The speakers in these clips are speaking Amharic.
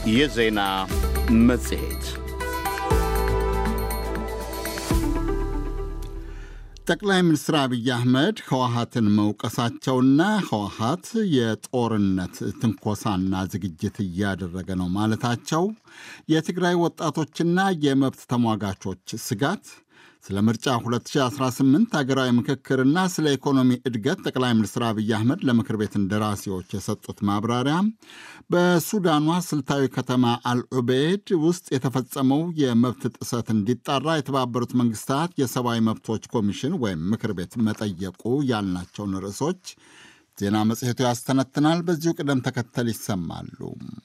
የዜና መጽሔት ጠቅላይ ሚኒስትር አብይ አህመድ ህወሀትን መውቀሳቸውና ህወሀት የጦርነት ትንኮሳና ዝግጅት እያደረገ ነው ማለታቸው የትግራይ ወጣቶችና የመብት ተሟጋቾች ስጋት ስለ ምርጫ 2018 ሀገራዊ ምክክርና ስለ ኢኮኖሚ እድገት ጠቅላይ ሚኒስትር አብይ አህመድ ለምክር ቤት እንደራሴዎች የሰጡት ማብራሪያ፣ በሱዳኗ ስልታዊ ከተማ አልዑቤድ ውስጥ የተፈጸመው የመብት ጥሰት እንዲጣራ የተባበሩት መንግስታት የሰብአዊ መብቶች ኮሚሽን ወይም ምክር ቤት መጠየቁ ያልናቸውን ርዕሶች ዜና መጽሔቱ ያስተነትናል። በዚሁ ቅደም ተከተል ይሰማሉ።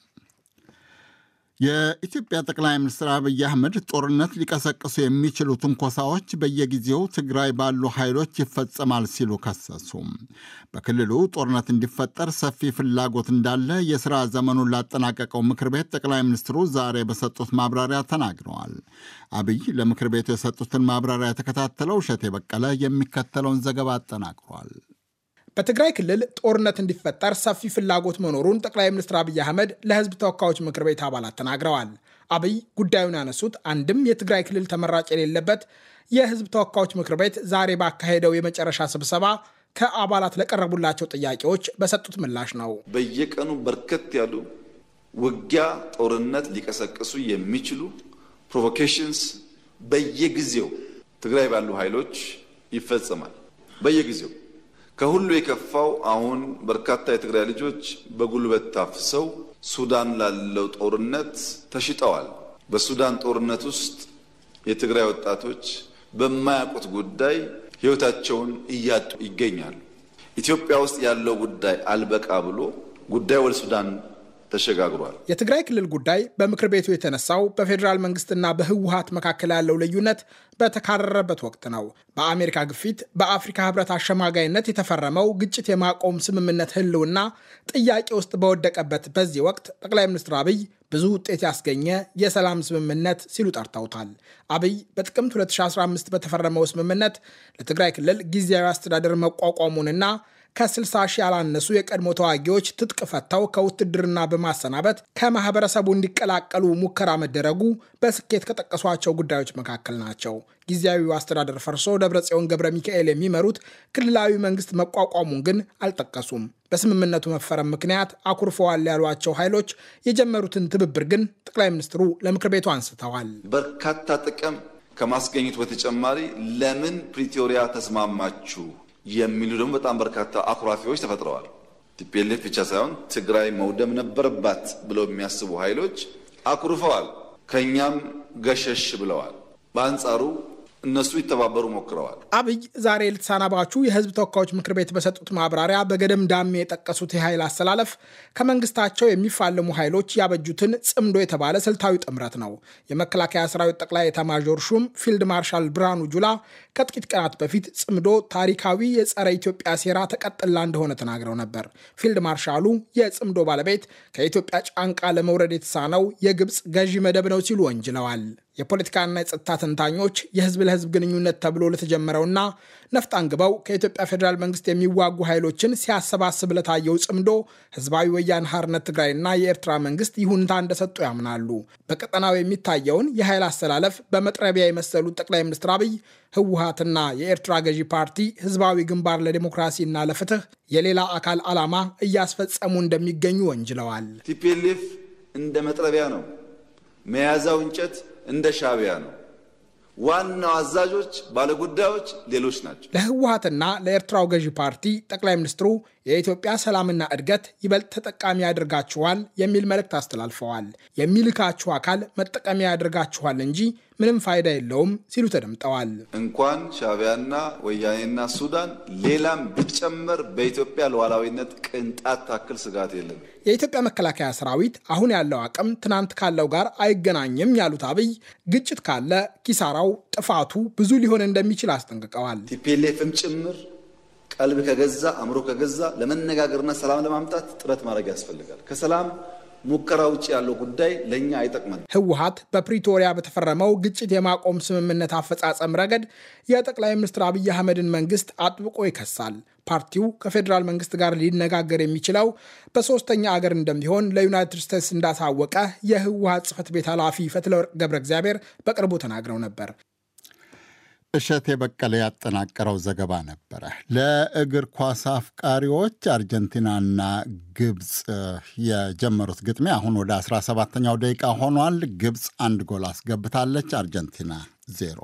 የኢትዮጵያ ጠቅላይ ሚኒስትር አብይ አህመድ ጦርነት ሊቀሰቅሱ የሚችሉ ትንኮሳዎች በየጊዜው ትግራይ ባሉ ኃይሎች ይፈጸማል ሲሉ ከሰሱ። በክልሉ ጦርነት እንዲፈጠር ሰፊ ፍላጎት እንዳለ የሥራ ዘመኑን ላጠናቀቀው ምክር ቤት ጠቅላይ ሚኒስትሩ ዛሬ በሰጡት ማብራሪያ ተናግረዋል። አብይ ለምክር ቤቱ የሰጡትን ማብራሪያ የተከታተለው እሸቴ በቀለ የሚከተለውን ዘገባ አጠናቅሯል። በትግራይ ክልል ጦርነት እንዲፈጠር ሰፊ ፍላጎት መኖሩን ጠቅላይ ሚኒስትር አብይ አህመድ ለሕዝብ ተወካዮች ምክር ቤት አባላት ተናግረዋል። አብይ ጉዳዩን ያነሱት አንድም የትግራይ ክልል ተመራጭ የሌለበት የሕዝብ ተወካዮች ምክር ቤት ዛሬ ባካሄደው የመጨረሻ ስብሰባ ከአባላት ለቀረቡላቸው ጥያቄዎች በሰጡት ምላሽ ነው። በየቀኑ በርከት ያሉ ውጊያ፣ ጦርነት ሊቀሰቅሱ የሚችሉ ፕሮቮኬሽንስ በየጊዜው ትግራይ ባሉ ኃይሎች ይፈጸማል። በየጊዜው ከሁሉ የከፋው አሁን በርካታ የትግራይ ልጆች በጉልበት ታፍሰው ሱዳን ላለው ጦርነት ተሽጠዋል። በሱዳን ጦርነት ውስጥ የትግራይ ወጣቶች በማያውቁት ጉዳይ ሕይወታቸውን እያጡ ይገኛሉ። ኢትዮጵያ ውስጥ ያለው ጉዳይ አልበቃ ብሎ ጉዳይ ወደ ሱዳን ተሸጋግሯል። የትግራይ ክልል ጉዳይ በምክር ቤቱ የተነሳው በፌዴራል መንግስትና በህወሀት መካከል ያለው ልዩነት በተካረረበት ወቅት ነው። በአሜሪካ ግፊት በአፍሪካ ህብረት አሸማጋይነት የተፈረመው ግጭት የማቆም ስምምነት ህልውና ጥያቄ ውስጥ በወደቀበት በዚህ ወቅት ጠቅላይ ሚኒስትር አብይ ብዙ ውጤት ያስገኘ የሰላም ስምምነት ሲሉ ጠርተውታል። አብይ በጥቅምት 2015 በተፈረመው ስምምነት ለትግራይ ክልል ጊዜያዊ አስተዳደር መቋቋሙንና ከ60 ሺህ ያላነሱ የቀድሞ ተዋጊዎች ትጥቅ ፈተው ከውትድርና በማሰናበት ከማህበረሰቡ እንዲቀላቀሉ ሙከራ መደረጉ በስኬት ከጠቀሷቸው ጉዳዮች መካከል ናቸው። ጊዜያዊው አስተዳደር ፈርሶ ደብረጽዮን ገብረ ሚካኤል የሚመሩት ክልላዊ መንግስት መቋቋሙን ግን አልጠቀሱም። በስምምነቱ መፈረም ምክንያት አኩርፈዋል ያሏቸው ኃይሎች የጀመሩትን ትብብር ግን ጠቅላይ ሚኒስትሩ ለምክር ቤቱ አንስተዋል። በርካታ ጥቅም ከማስገኘቱ በተጨማሪ ለምን ፕሪቶሪያ ተስማማችሁ የሚሉ ደግሞ በጣም በርካታ አኩራፊዎች ተፈጥረዋል። ቲፒኤልኤፍ ብቻ ሳይሆን ትግራይ መውደም ነበረባት ብለው የሚያስቡ ኃይሎች አኩርፈዋል፣ ከእኛም ገሸሽ ብለዋል። በአንጻሩ እነሱ ይተባበሩ ሞክረዋል። አብይ ዛሬ ልትሳናባቹ የህዝብ ተወካዮች ምክር ቤት በሰጡት ማብራሪያ በገደም ዳሜ የጠቀሱት የኃይል አሰላለፍ ከመንግስታቸው የሚፋለሙ ኃይሎች ያበጁትን ጽምዶ የተባለ ስልታዊ ጥምረት ነው። የመከላከያ ሰራዊት ጠቅላይ ኤታማዦር ሹም ፊልድ ማርሻል ብርሃኑ ጁላ ከጥቂት ቀናት በፊት ጽምዶ ታሪካዊ የጸረ ኢትዮጵያ ሴራ ተቀጥላ እንደሆነ ተናግረው ነበር። ፊልድ ማርሻሉ የጽምዶ ባለቤት ከኢትዮጵያ ጫንቃ ለመውረድ የተሳነው የግብፅ ገዢ መደብ ነው ሲሉ ወንጅለዋል። የፖለቲካና የጸጥታ ተንታኞች የህዝብ ለህዝብ ግንኙነት ተብሎ ለተጀመረውና ነፍጥ አንግበው ከኢትዮጵያ ፌዴራል መንግስት የሚዋጉ ኃይሎችን ሲያሰባስብ ለታየው ጽምዶ ህዝባዊ ወያነ ሓርነት ትግራይና የኤርትራ መንግስት ይሁንታ እንደሰጡ ያምናሉ። በቀጠናው የሚታየውን የኃይል አሰላለፍ በመጥረቢያ የመሰሉት ጠቅላይ ሚኒስትር አብይ ህወሀትና የኤርትራ ገዢ ፓርቲ ህዝባዊ ግንባር ለዲሞክራሲና ለፍትህ የሌላ አካል ዓላማ እያስፈጸሙ እንደሚገኙ ወንጅለዋል። ቲፒኤልኤፍ እንደ መጥረቢያ ነው፣ መያዛው እንጨት እንደ ሻዕቢያ ነው። ዋናው አዛዦች ባለጉዳዮች ሌሎች ናቸው። ለህወሀትና ለኤርትራው ገዢ ፓርቲ ጠቅላይ ሚኒስትሩ የኢትዮጵያ ሰላምና እድገት ይበልጥ ተጠቃሚ ያደርጋችኋል የሚል መልእክት አስተላልፈዋል። የሚልካችሁ አካል መጠቀሚያ ያደርጋችኋል እንጂ ምንም ፋይዳ የለውም ሲሉ ተደምጠዋል። እንኳን ሻዕቢያና ወያኔና ሱዳን ሌላም ቢጨመር በኢትዮጵያ ሉዓላዊነት ቅንጣት ታክል ስጋት የለም። የኢትዮጵያ መከላከያ ሰራዊት አሁን ያለው አቅም ትናንት ካለው ጋር አይገናኝም ያሉት አብይ ግጭት ካለ ኪሳራው፣ ጥፋቱ ብዙ ሊሆን እንደሚችል አስጠንቅቀዋል። ቲፒኤልኤፍም ጭምር ቀልብ ከገዛ አእምሮ ከገዛ ለመነጋገርና ሰላም ለማምጣት ጥረት ማድረግ ያስፈልጋል። ከሰላም ሙከራ ውጭ ያለው ጉዳይ ለእኛ አይጠቅመን። ህወሀት በፕሪቶሪያ በተፈረመው ግጭት የማቆም ስምምነት አፈጻጸም ረገድ የጠቅላይ ሚኒስትር አብይ አህመድን መንግስት አጥብቆ ይከሳል። ፓርቲው ከፌዴራል መንግስት ጋር ሊነጋገር የሚችለው በሶስተኛ አገር እንደሚሆን ለዩናይትድ ስቴትስ እንዳሳወቀ የህወሀት ጽህፈት ቤት ኃላፊ ፈትለወርቅ ገብረ እግዚአብሔር በቅርቡ ተናግረው ነበር። እሸት የበቀለ ያጠናቀረው ዘገባ ነበረ። ለእግር ኳስ አፍቃሪዎች አርጀንቲናና ግብፅ የጀመሩት ግጥሚያ አሁን ወደ 17ኛው ደቂቃ ሆኗል። ግብፅ አንድ ጎል አስገብታለች፣ አርጀንቲና ዜሮ።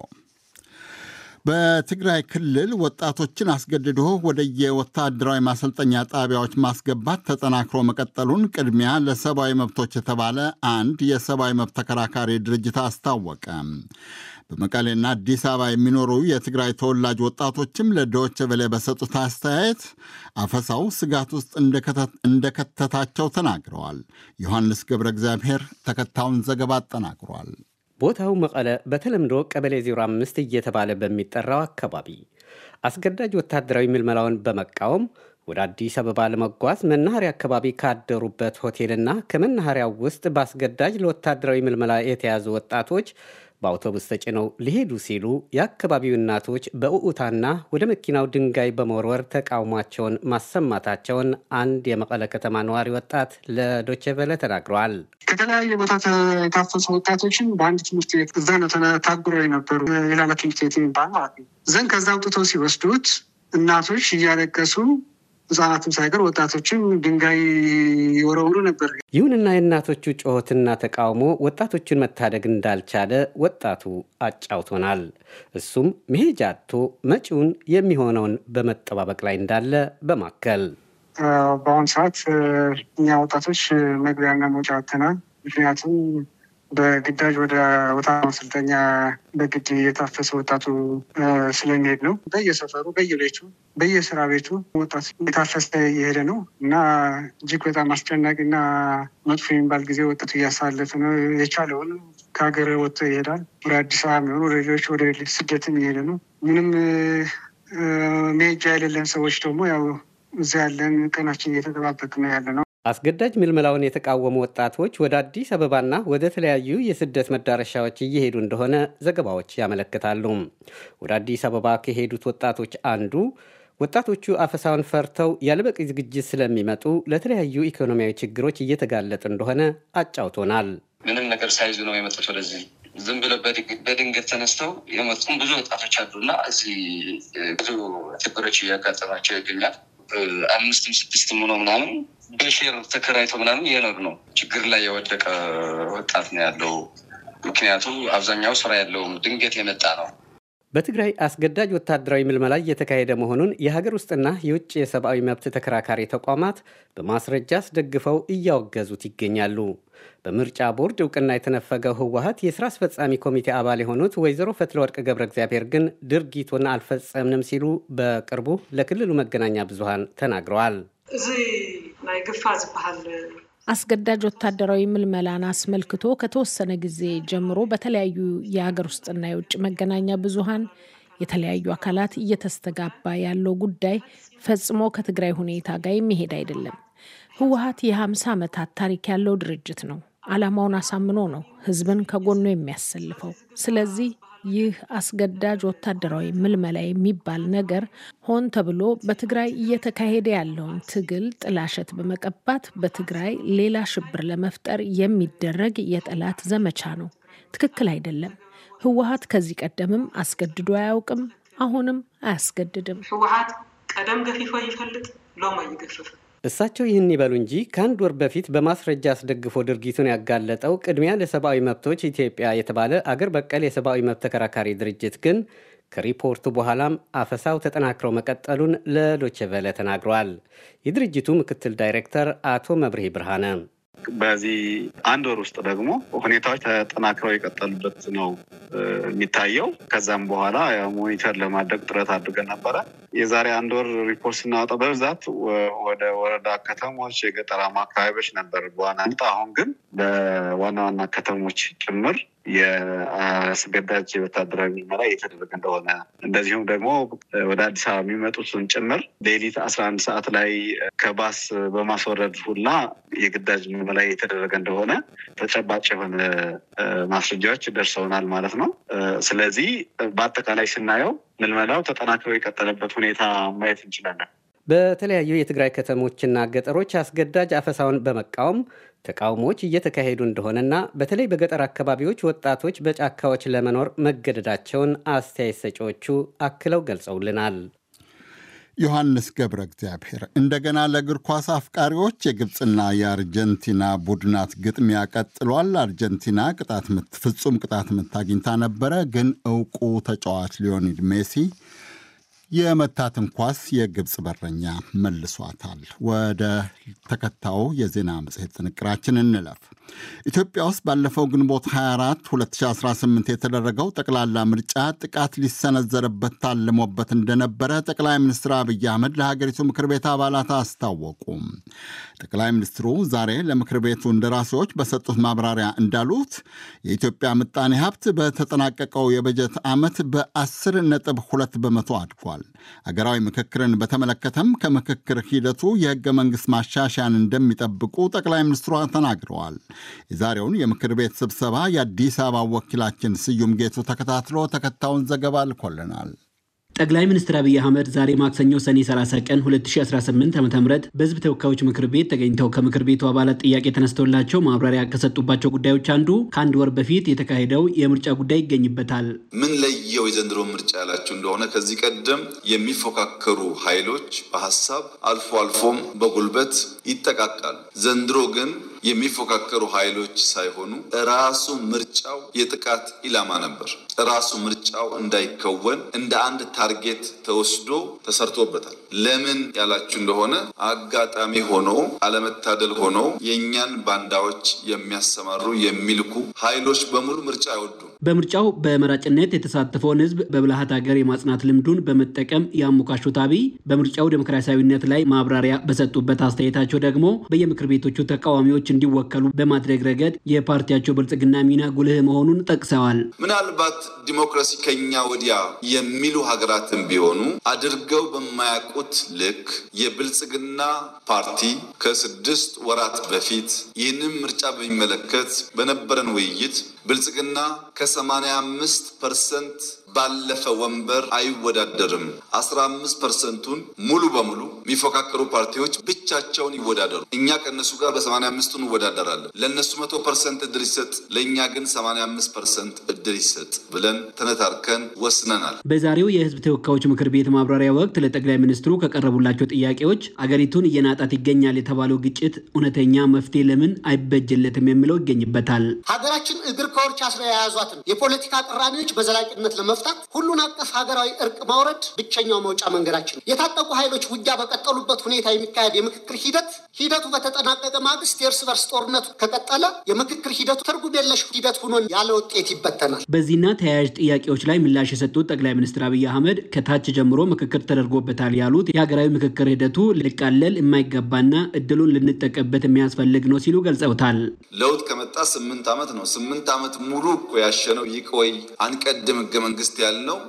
በትግራይ ክልል ወጣቶችን አስገድዶ ወደ የወታደራዊ ማሰልጠኛ ጣቢያዎች ማስገባት ተጠናክሮ መቀጠሉን ቅድሚያ ለሰብአዊ መብቶች የተባለ አንድ የሰብአዊ መብት ተከራካሪ ድርጅት አስታወቀ። በመቀሌና አዲስ አበባ የሚኖሩ የትግራይ ተወላጅ ወጣቶችም ለዶይቼ ቬለ በሰጡት አስተያየት አፈሳው ስጋት ውስጥ እንደከተታቸው ተናግረዋል። ዮሐንስ ገብረ እግዚአብሔር ተከታዩን ዘገባ አጠናቅሯል። ቦታው መቀለ በተለምዶ ቀበሌ 05 እየተባለ በሚጠራው አካባቢ አስገዳጅ ወታደራዊ ምልመላውን በመቃወም ወደ አዲስ አበባ ለመጓዝ መናኸሪያ አካባቢ ካደሩበት ሆቴልና ከመናኸሪያው ውስጥ በአስገዳጅ ለወታደራዊ ምልመላ የተያዙ ወጣቶች በአውቶቡስ ተጭነው ሊሄዱ ሲሉ የአካባቢው እናቶች በእዑታና ወደ መኪናው ድንጋይ በመወርወር ተቃውሟቸውን ማሰማታቸውን አንድ የመቀለ ከተማ ነዋሪ ወጣት ለዶቼ ቬለ ተናግረዋል። ከተለያየ ቦታ የታፈሱ ወጣቶችን በአንድ ትምህርት ቤት እዛ ነው ታጉረው የነበሩ የላላ ትምህርት ቤት የሚባል ማለት ነው። ዘንድ ከዛ አውጥተው ሲወስዱት እናቶች እያለቀሱ ህጻናትም ሳይቀር ወጣቶችም ድንጋይ ይወረውሩ ነበር። ይሁንና የእናቶቹ ጩኸትና ተቃውሞ ወጣቶቹን መታደግ እንዳልቻለ ወጣቱ አጫውቶናል። እሱም መሄጃ አጥቶ መጪውን የሚሆነውን በመጠባበቅ ላይ እንዳለ በማከል በአሁኑ ሰዓት እኛ ወጣቶች መግቢያና መውጫ አጥተናል። ምክንያቱም በግዳጅ ወደ ወታ ማሰልጠኛ በግድ የታፈሰ ወጣቱ ስለሚሄድ ነው። በየሰፈሩ፣ በየቤቱ፣ በየስራ ቤቱ ወጣት የታፈሰ እየሄደ ነው እና እጅግ በጣም አስጨናቂ እና መጥፎ የሚባል ጊዜ ወጣቱ እያሳለፈ ነው። የቻለውን ከሀገር ወጥቶ ይሄዳል። ወደ አዲስ አበባ የሚሆኑ ወደ ሌሎች ወደ ስደትም እየሄደ ነው። ምንም መሄጃ የሌለን ሰዎች ደግሞ ያው እዛ ያለን ቀናችን እየተጠባበቅ ነው ያለ ነው። አስገዳጅ ምልመላውን የተቃወሙ ወጣቶች ወደ አዲስ አበባና ወደ ተለያዩ የስደት መዳረሻዎች እየሄዱ እንደሆነ ዘገባዎች ያመለክታሉ። ወደ አዲስ አበባ ከሄዱት ወጣቶች አንዱ ወጣቶቹ አፈሳውን ፈርተው ያለበቂ ዝግጅት ስለሚመጡ ለተለያዩ ኢኮኖሚያዊ ችግሮች እየተጋለጡ እንደሆነ አጫውቶናል። ምንም ነገር ሳይዙ ነው የመጡት ወደዚህ ዝም ብለው በድንገት ተነስተው የመጡም ብዙ ወጣቶች አሉና እዚህ ብዙ ችግሮች እያጋጠማቸው ይገኛል። አምስትም ስድስትም ሆኖ ምናምን በሼር ተከራይቶ ምናምን የኖር ነው። ችግር ላይ የወደቀ ወጣት ነው ያለው። ምክንያቱም አብዛኛው ስራ ያለውም ድንገት የመጣ ነው። በትግራይ አስገዳጅ ወታደራዊ ምልመላ እየተካሄደ መሆኑን የሀገር ውስጥና የውጭ የሰብአዊ መብት ተከራካሪ ተቋማት በማስረጃ አስደግፈው እያወገዙት ይገኛሉ። በምርጫ ቦርድ እውቅና የተነፈገው ህወሀት የስራ አስፈጻሚ ኮሚቴ አባል የሆኑት ወይዘሮ ፈትለወርቅ ገብረ እግዚአብሔር ግን ድርጊቱን አልፈጸምንም ሲሉ በቅርቡ ለክልሉ መገናኛ ብዙሃን ተናግረዋል። እዚ ናይ ግፋ ዝበሃል አስገዳጅ ወታደራዊ ምልመላን አስመልክቶ ከተወሰነ ጊዜ ጀምሮ በተለያዩ የሀገር ውስጥና የውጭ መገናኛ ብዙሃን የተለያዩ አካላት እየተስተጋባ ያለው ጉዳይ ፈጽሞ ከትግራይ ሁኔታ ጋር የሚሄድ አይደለም። ህወሀት የ50 ዓመታት ታሪክ ያለው ድርጅት ነው። ዓላማውን አሳምኖ ነው ህዝብን ከጎኑ የሚያሰልፈው። ስለዚህ ይህ አስገዳጅ ወታደራዊ ምልመላ የሚባል ነገር ሆን ተብሎ በትግራይ እየተካሄደ ያለውን ትግል ጥላሸት በመቀባት በትግራይ ሌላ ሽብር ለመፍጠር የሚደረግ የጠላት ዘመቻ ነው። ትክክል አይደለም። ህወሀት ከዚህ ቀደምም አስገድዶ አያውቅም፣ አሁንም አያስገድድም። ህወሓት ቀደም ገፊፎ ይፈልጥ ሎማ ይገፍፍ እሳቸው ይህን ይበሉ እንጂ ከአንድ ወር በፊት በማስረጃ አስደግፎ ድርጊቱን ያጋለጠው ቅድሚያ ለሰብአዊ መብቶች ኢትዮጵያ የተባለ አገር በቀል የሰብአዊ መብት ተከራካሪ ድርጅት ግን ከሪፖርቱ በኋላም አፈሳው ተጠናክረው መቀጠሉን ለዶቼ ቬለ ተናግረዋል። የድርጅቱ ምክትል ዳይሬክተር አቶ መብርሄ ብርሃነ በዚህ አንድ ወር ውስጥ ደግሞ ሁኔታዎች ተጠናክረው የቀጠሉበት ነው የሚታየው። ከዛም በኋላ ሞኒተር ለማድረግ ጥረት አድርገን ነበረ። የዛሬ አንድ ወር ሪፖርት ስናወጣ በብዛት ወደ ወረዳ ከተሞች፣ የገጠራማ አካባቢዎች ነበር በዋናነት። አሁን ግን በዋና ዋና ከተሞች ጭምር የአስገዳጅ ወታደራዊ ምርመራ እየተደረገ እንደሆነ እንደዚሁም ደግሞ ወደ አዲስ አበባ የሚመጡትን ጭምር ሌሊት አስራ አንድ ሰዓት ላይ ከባስ በማስወረድ ሁላ የግዳጅ ምርመራ እየተደረገ እንደሆነ ተጨባጭ የሆነ ማስረጃዎች ደርሰውናል ማለት ነው። ስለዚህ በአጠቃላይ ስናየው ምልመላው ተጠናክሮ የቀጠለበት ሁኔታ ማየት እንችላለን። በተለያዩ የትግራይ ከተሞችና ገጠሮች አስገዳጅ አፈሳውን በመቃወም ተቃውሞዎች እየተካሄዱ እንደሆነና በተለይ በገጠር አካባቢዎች ወጣቶች በጫካዎች ለመኖር መገደዳቸውን አስተያየት ሰጪዎቹ አክለው ገልጸውልናል። ዮሐንስ ገብረ እግዚአብሔር እንደገና ለእግር ኳስ አፍቃሪዎች የግብፅና የአርጀንቲና ቡድናት ግጥሚያ ቀጥሏል። አርጀንቲና ቅጣት ምት ፍጹም ቅጣት ምት አግኝታ ነበረ፣ ግን እውቁ ተጫዋች ሊዮኔል ሜሲ የመታትን ኳስ የግብፅ በረኛ መልሷታል። ወደ ተከታዩ የዜና መጽሔት ጥንቅራችን እንለፍ። ኢትዮጵያ ውስጥ ባለፈው ግንቦት 24 2018 የተደረገው ጠቅላላ ምርጫ ጥቃት ሊሰነዘርበት ታልሞበት እንደነበረ ጠቅላይ ሚኒስትር አብይ አህመድ ለሀገሪቱ ምክር ቤት አባላት አስታወቁ። ጠቅላይ ሚኒስትሩ ዛሬ ለምክር ቤቱ እንደራሴዎች በሰጡት ማብራሪያ እንዳሉት የኢትዮጵያ ምጣኔ ሀብት በተጠናቀቀው የበጀት ዓመት በ10 ነጥብ 2 በመቶ አድጓል። አገራዊ ምክክርን በተመለከተም ከምክክር ሂደቱ የህገ መንግሥት ማሻሻያን እንደሚጠብቁ ጠቅላይ ሚኒስትሯ ተናግረዋል። የዛሬውን የምክር ቤት ስብሰባ የአዲስ አበባ ወኪላችን ስዩም ጌቱ ተከታትሎ ተከታዩን ዘገባ ልኮልናል። ጠቅላይ ሚኒስትር አብይ አህመድ ዛሬ ማክሰኞ ሰኔ 30 ቀን 2018 ዓ ም በህዝብ ተወካዮች ምክር ቤት ተገኝተው ከምክር ቤቱ አባላት ጥያቄ ተነስተውላቸው ማብራሪያ ከሰጡባቸው ጉዳዮች አንዱ ከአንድ ወር በፊት የተካሄደው የምርጫ ጉዳይ ይገኝበታል። ምን ለየው የዘንድሮ ምርጫ ያላችሁ እንደሆነ ከዚህ ቀደም የሚፎካከሩ ኃይሎች በሀሳብ አልፎ አልፎም በጉልበት ይጠቃቃሉ። ዘንድሮ ግን የሚፎካከሩ ኃይሎች ሳይሆኑ ራሱ ምርጫው የጥቃት ኢላማ ነበር። ራሱ ምርጫው እንዳይከወን እንደ አንድ ታርጌት ተወስዶ ተሰርቶበታል። ለምን ያላችሁ እንደሆነ አጋጣሚ ሆኖ አለመታደል ሆኖ የእኛን ባንዳዎች የሚያሰማሩ የሚልኩ ኃይሎች በሙሉ ምርጫ አይወዱም። በምርጫው በመራጭነት የተሳተፈውን ህዝብ በብልሃት ሀገር የማጽናት ልምዱን በመጠቀም ያሞካሹት አብይ በምርጫው ዴሞክራሲያዊነት ላይ ማብራሪያ በሰጡበት አስተያየታቸው ደግሞ በየምክር ቤቶቹ ተቃዋሚዎች እንዲወከሉ በማድረግ ረገድ የፓርቲያቸው ብልጽግና ሚና ጉልህ መሆኑን ጠቅሰዋል። ምናልባት ዲሞክራሲ ከኛ ወዲያ የሚሉ ሀገራትን ቢሆኑ አድርገው በማያውቁት ልክ የብልጽግና ፓርቲ ከስድስት ወራት በፊት ይህንን ምርጫ በሚመለከት በነበረን ውይይት ብልጽግና ከሰማንያ አምስት ፐርሰንት ባለፈ ወንበር አይወዳደርም። አስራ አምስት ፐርሰንቱን ሙሉ በሙሉ የሚፎካከሩ ፓርቲዎች ብቻቸውን ይወዳደሩ። እኛ ከእነሱ ጋር በሰማንያ አምስቱ እንወዳደራለን። ለእነሱ መቶ ፐርሰንት እድል ይሰጥ፣ ለእኛ ግን ሰማንያ አምስት ፐርሰንት እድል ይሰጥ ብለን ተነታርከን ወስነናል። በዛሬው የህዝብ ተወካዮች ምክር ቤት ማብራሪያ ወቅት ለጠቅላይ ሚኒስትሩ ከቀረቡላቸው ጥያቄዎች አገሪቱን እየናጣት ይገኛል የተባለው ግጭት እውነተኛ መፍትሄ ለምን አይበጅለትም የሚለው ይገኝበታል። ሀገራችን እግር ከወርች አስራ የያዟትን የፖለቲካ ቅራኔዎች በዘላቂነት ለመፍታት ሁሉን አቀፍ ሀገራዊ እርቅ ማውረድ ብቸኛው መውጫ መንገዳችን። የታጠቁ ኃይሎች ውጊያ በቀጠሉበት ሁኔታ የሚካሄድ የምክክር ሂደት ሂደቱ በተጠናቀቀ ማግስት የእርስ በርስ ጦርነቱ ከቀጠለ የምክክር ሂደቱ ትርጉም የለሽ ሂደት ሆኖ ያለ ውጤት ይበተናል። በዚህና ተያያዥ ጥያቄዎች ላይ ምላሽ የሰጡት ጠቅላይ ሚኒስትር አብይ አህመድ ከታች ጀምሮ ምክክር ተደርጎበታል ያሉት የሀገራዊ ምክክር ሂደቱ ሊቃለል የማይገባና እድሉን ልንጠቀምበት የሚያስፈልግ ነው ሲሉ ገልጸውታል። ለውጥ ከመጣ ስምንት ዓመት ነው። ስምንት ዓመት ሙሉ እኮ ያሸነው ይቆይ አንቀድም ህገ መንግስት ያልነው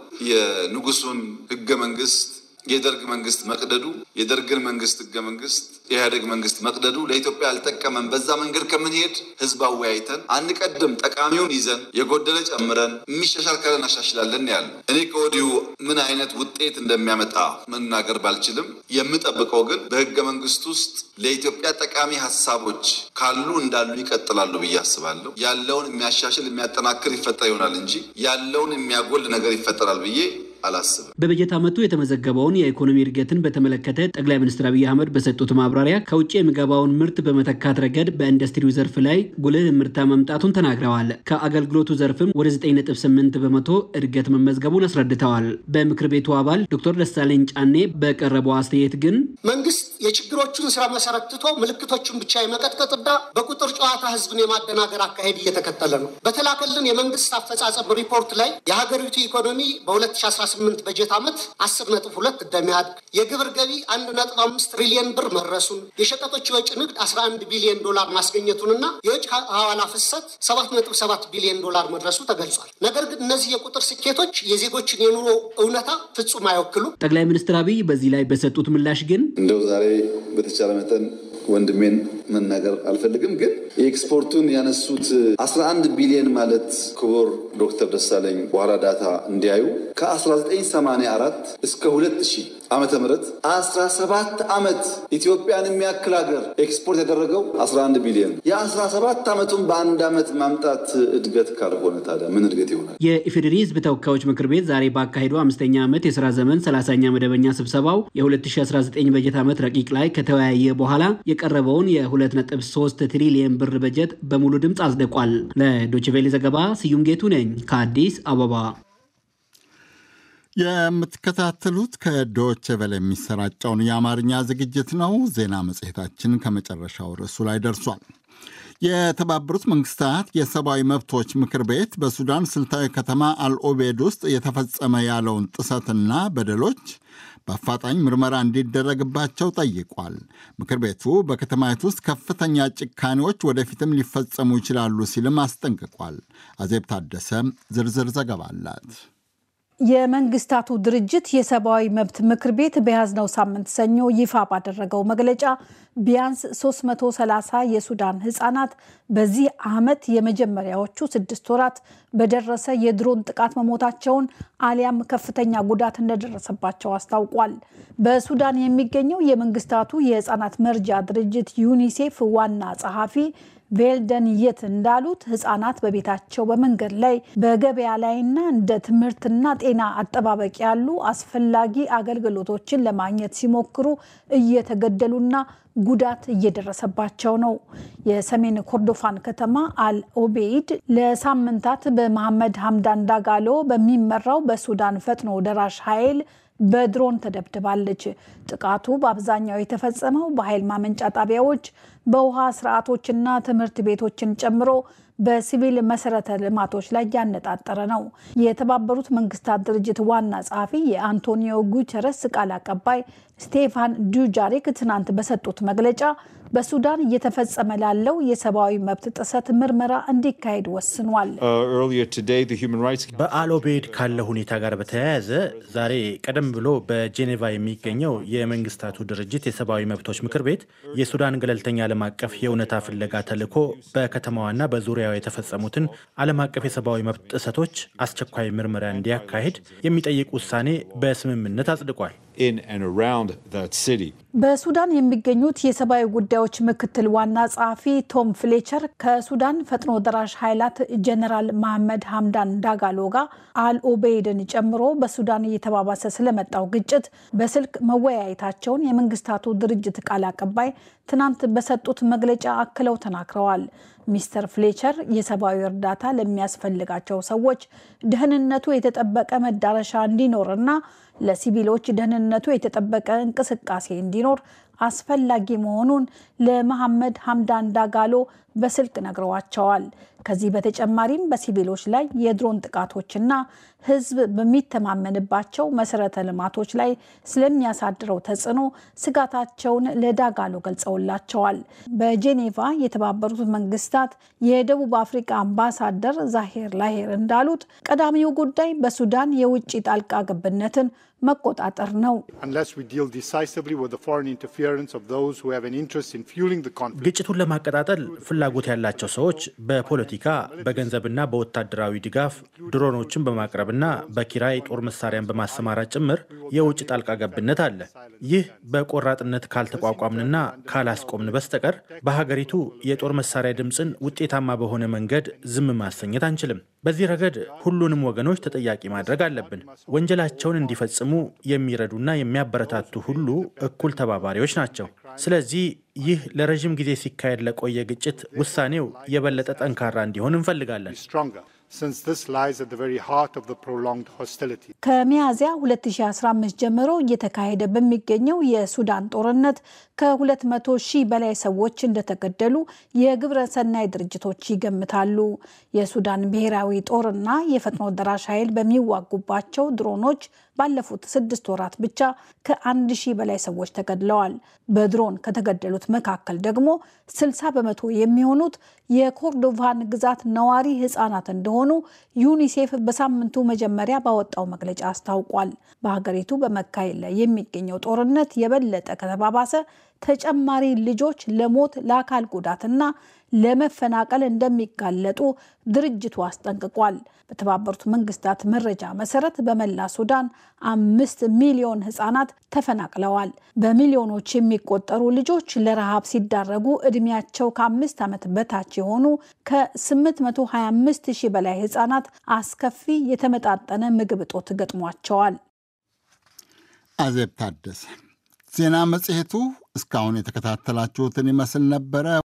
የንጉሱን ህገ መንግስት የደርግ መንግስት መቅደዱ የደርግን መንግስት ህገ መንግስት የኢህአዴግ መንግስት መቅደዱ ለኢትዮጵያ አልጠቀመም። በዛ መንገድ ከምንሄድ ህዝብ አወያይተን አንቀድም፣ ጠቃሚውን ይዘን የጎደለ ጨምረን የሚሻሻል ካለ እናሻሽላለን ያለ እኔ ከወዲሁ ምን አይነት ውጤት እንደሚያመጣ መናገር ባልችልም የምጠብቀው ግን በህገ መንግስት ውስጥ ለኢትዮጵያ ጠቃሚ ሀሳቦች ካሉ እንዳሉ ይቀጥላሉ ብዬ አስባለሁ። ያለውን የሚያሻሽል የሚያጠናክር ይፈጠር ይሆናል እንጂ ያለውን የሚያጎል ነገር ይፈጠራል ብዬ አላስብም። በበጀት ዓመቱ የተመዘገበውን የኢኮኖሚ እድገትን በተመለከተ ጠቅላይ ሚኒስትር አብይ አህመድ በሰጡት ማብራሪያ ከውጭ የሚገባውን ምርት በመተካት ረገድ በኢንዱስትሪው ዘርፍ ላይ ጉልህ ምርታ መምጣቱን ተናግረዋል። ከአገልግሎቱ ዘርፍም ወደ 9.8 በመቶ እድገት መመዝገቡን አስረድተዋል። በምክር ቤቱ አባል ዶክተር ደሳለኝ ጫኔ በቀረበው አስተያየት ግን መንግስት የችግሮቹን ስራ መሰረት ትቶ ምልክቶቹን ብቻ የመቀጥቀጥና በቁጥር ጨዋታ ህዝብን የማደናገር አካሄድ እየተከተለ ነው። በተላከልን የመንግስት አፈጻጸም ሪፖርት ላይ የሀገሪቱ ኢኮኖሚ በ2018 በጀት ዓመት 10.2 እንደሚያድግ የግብር ገቢ 1.5 ትሪሊየን ብር መድረሱን የሸቀጦች የወጪ ንግድ 11 ቢሊዮን ዶላር ማስገኘቱንና የውጭ ሐዋላ ፍሰት 7.7 ቢሊዮን ዶላር መድረሱ ተገልጿል። ነገር ግን እነዚህ የቁጥር ስኬቶች የዜጎችን የኑሮ እውነታ ፍጹም አይወክሉም። ጠቅላይ ሚኒስትር አብይ በዚህ ላይ በሰጡት ምላሽ ግን እንደው ዛሬ በተቻለ መጠን ወንድሜን መናገር አልፈልግም። ግን የኤክስፖርቱን ያነሱት 11 ቢሊዮን ማለት ክቡር ዶክተር ደሳለኝ በኋላ ዳታ እንዲያዩ ከ1984 እስከ 2000 ዓመተ ምህረት 17 ዓመት ኢትዮጵያን የሚያክል ሀገር ኤክስፖርት ያደረገው 11 ቢሊዮን የ17 ዓመቱን በአንድ ዓመት ማምጣት እድገት ካልሆነ ታዲያ ምን እድገት ይሆናል? የኢፌዴሪ ሕዝብ ተወካዮች ምክር ቤት ዛሬ ባካሄዱ አምስተኛ ዓመት የስራ ዘመን 30ኛ መደበኛ ስብሰባው የ2019 በጀት ዓመት ረቂቅ ላይ ከተወያየ በኋላ የቀረበውን የ2.3 ትሪሊየን ብር በጀት በሙሉ ድምፅ አጽድቋል። ለዶችቬሌ ዘገባ ስዩም ጌቱ ነኝ ከአዲስ አበባ። የምትከታተሉት ከዶች ቬለ የሚሰራጨውን የአማርኛ ዝግጅት ነው። ዜና መጽሔታችን ከመጨረሻው ርዕሱ ላይ ደርሷል። የተባበሩት መንግስታት የሰብአዊ መብቶች ምክር ቤት በሱዳን ስልታዊ ከተማ አልኦቤድ ውስጥ የተፈጸመ ያለውን ጥሰትና በደሎች በአፋጣኝ ምርመራ እንዲደረግባቸው ጠይቋል። ምክር ቤቱ በከተማይቱ ውስጥ ከፍተኛ ጭካኔዎች ወደፊትም ሊፈጸሙ ይችላሉ ሲልም አስጠንቅቋል። አዜብ ታደሰ ዝርዝር ዘገባ አላት። የመንግስታቱ ድርጅት የሰብአዊ መብት ምክር ቤት በያዝነው ሳምንት ሰኞ ይፋ ባደረገው መግለጫ ቢያንስ 330 የሱዳን ህጻናት በዚህ ዓመት የመጀመሪያዎቹ ስድስት ወራት በደረሰ የድሮን ጥቃት መሞታቸውን አሊያም ከፍተኛ ጉዳት እንደደረሰባቸው አስታውቋል። በሱዳን የሚገኘው የመንግስታቱ የህፃናት መርጃ ድርጅት ዩኒሴፍ ዋና ጸሐፊ ቬልደን የት እንዳሉት ህጻናት በቤታቸው በመንገድ ላይ በገበያ ላይና እንደ ትምህርትና ጤና አጠባበቅ ያሉ አስፈላጊ አገልግሎቶችን ለማግኘት ሲሞክሩ እየተገደሉና ጉዳት እየደረሰባቸው ነው። የሰሜን ኮርዶፋን ከተማ አል ኦቤይድ ለሳምንታት በመሐመድ ሐምዳን ዳጋሎ በሚመራው በሱዳን ፈጥኖ ደራሽ ኃይል በድሮን ተደብድባለች። ጥቃቱ በአብዛኛው የተፈጸመው በኃይል ማመንጫ ጣቢያዎች፣ በውሃ ስርዓቶችና ትምህርት ቤቶችን ጨምሮ በሲቪል መሰረተ ልማቶች ላይ ያነጣጠረ ነው። የተባበሩት መንግስታት ድርጅት ዋና ጸሐፊ የአንቶኒዮ ጉተረስ ቃል አቀባይ ስቴፋን ዱጃሪክ ትናንት በሰጡት መግለጫ በሱዳን እየተፈጸመ ላለው የሰብአዊ መብት ጥሰት ምርመራ እንዲካሄድ ወስኗል። በአልኦቤድ ካለ ሁኔታ ጋር በተያያዘ ዛሬ ቀደም ብሎ በጄኔቫ የሚገኘው የመንግስታቱ ድርጅት የሰብአዊ መብቶች ምክር ቤት የሱዳን ገለልተኛ ዓለም አቀፍ የእውነታ ፍለጋ ተልዕኮ በከተማዋና በዙሪያው የተፈጸሙትን ዓለም አቀፍ የሰብአዊ መብት ጥሰቶች አስቸኳይ ምርመራ እንዲያካሄድ የሚጠይቅ ውሳኔ በስምምነት አጽድቋል። በሱዳን የሚገኙት የሰብአዊ ጉዳዮች ምክትል ዋና ጸሐፊ ቶም ፍሌቸር ከሱዳን ፈጥኖ ደራሽ ኃይላት ጀነራል መሐመድ ሐምዳን ዳጋሎ ጋር አልኦቤይድን ጨምሮ በሱዳን እየተባባሰ ስለመጣው ግጭት በስልክ መወያየታቸውን የመንግስታቱ ድርጅት ቃል አቀባይ ትናንት በሰጡት መግለጫ አክለው ተናግረዋል። ሚስተር ፍሌቸር የሰብአዊ እርዳታ ለሚያስፈልጋቸው ሰዎች ደህንነቱ የተጠበቀ መዳረሻ እንዲኖርና ለሲቪሎች ደህንነቱ የተጠበቀ እንቅስቃሴ እንዲኖር አስፈላጊ መሆኑን ለመሐመድ ሐምዳን ዳጋሎ በስልክ ነግረዋቸዋል። ከዚህ በተጨማሪም በሲቪሎች ላይ የድሮን ጥቃቶችና ሕዝብ በሚተማመንባቸው መሰረተ ልማቶች ላይ ስለሚያሳድረው ተጽዕኖ ስጋታቸውን ለዳጋሎ ገልጸውላቸዋል። በጄኔቫ የተባበሩት መንግስታት የደቡብ አፍሪካ አምባሳደር ዛሄር ላሄር እንዳሉት ቀዳሚው ጉዳይ በሱዳን የውጭ ጣልቃ ገብነትን መቆጣጠር ነው። ግጭቱን ለማቀጣጠል ፍላጎት ያላቸው ሰዎች በፖለቲካ በገንዘብና በወታደራዊ ድጋፍ ድሮኖችን በማቅረብና በኪራይ ጦር መሳሪያን በማሰማራት ጭምር የውጭ ጣልቃ ገብነት አለ። ይህ በቆራጥነት ካልተቋቋምንና ካላስቆምን በስተቀር በሀገሪቱ የጦር መሳሪያ ድምፅን ውጤታማ በሆነ መንገድ ዝም ማሰኘት አንችልም። በዚህ ረገድ ሁሉንም ወገኖች ተጠያቂ ማድረግ አለብን። ወንጀላቸውን እንዲፈጽሙ የሚረዱና የሚያበረታቱ ሁሉ እኩል ተባባሪዎች ናቸው። ስለዚህ ይህ ለረዥም ጊዜ ሲካሄድ ለቆየ ግጭት ውሳኔው የበለጠ ጠንካራ እንዲሆን እንፈልጋለን። ከሚያዝያ 2015 ጀምሮ እየተካሄደ በሚገኘው የሱዳን ጦርነት ከ200 ሺህ በላይ ሰዎች እንደተገደሉ የግብረ ሰናይ ድርጅቶች ይገምታሉ። የሱዳን ብሔራዊ ጦርና የፈጥኖ ደራሽ ኃይል በሚዋጉባቸው ድሮኖች ባለፉት ስድስት ወራት ብቻ ከአንድ ሺህ በላይ ሰዎች ተገድለዋል። በድሮን ከተገደሉት መካከል ደግሞ 60 በመቶ የሚሆኑት የኮርዶቫን ግዛት ነዋሪ ህጻናት እንደሆኑ ዩኒሴፍ በሳምንቱ መጀመሪያ ባወጣው መግለጫ አስታውቋል። በሀገሪቱ በመካሄድ ላይ የሚገኘው ጦርነት የበለጠ ከተባባሰ ተጨማሪ ልጆች ለሞት ለአካል ጉዳትና ለመፈናቀል እንደሚጋለጡ ድርጅቱ አስጠንቅቋል። በተባበሩት መንግስታት መረጃ መሰረት በመላ ሱዳን አምስት ሚሊዮን ህጻናት ተፈናቅለዋል። በሚሊዮኖች የሚቆጠሩ ልጆች ለረሃብ ሲዳረጉ እድሜያቸው ከአምስት ዓመት በታች የሆኑ ከ825 ሺህ በላይ ህጻናት አስከፊ የተመጣጠነ ምግብ እጦት ገጥሟቸዋል። አዜብ ታደሰ ዜና መጽሔቱ እስካሁን የተከታተላችሁትን ይመስል ነበረ።